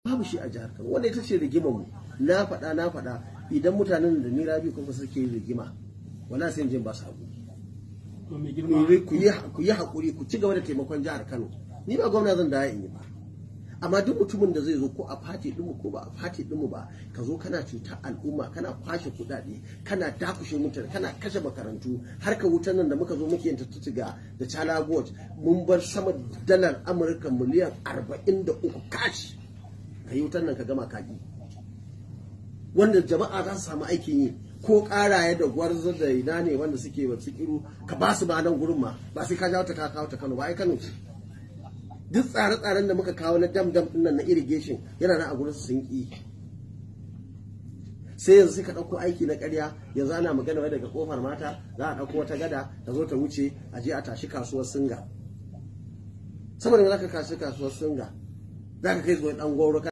babu shi a jihar Kano wanda ita ce rigimar mu na faɗa na faɗa idan mutanen da ni rabi kuma suke rigima wala sai jin ba su haƙuri ku yi haƙuri ku ci gaba da taimakon jihar Kano ni ba gwamna zan da in yi ba amma duk mutumin da zai zo ko a fati ɗinmu ko ba a fati ɗinmu ba ka zo kana cuta al'umma kana kwashe kuɗaɗe kana dakushe mutane kana kashe makarantu har ka wutar nan da muka zo muke yin tuttuga da chala watch mun bar sama dalar amurka miliyan arba'in da uku kashi ka yi wutar nan ka gama kaki wanda jama'a za su samu aikin yi ko karaye da gwarzo da ina ne wanda suke wa tsikiru ka ba su ba nan gurin ma ba sai ka jawo ta ka kawo ta Kano ba ai Kano ce duk tsare-tsaren da muka kawo na dam dam nan na irrigation yana nan a gurin su sun ki sai yanzu sai ka ɗauko aiki na ƙarya yanzu ana magana wai daga kofar mata za a ɗauko wata gada ta zo ta wuce a je a tashi kasuwar singa saboda za ka kashi kasuwar singa za ka kai zuwa ɗan gwauro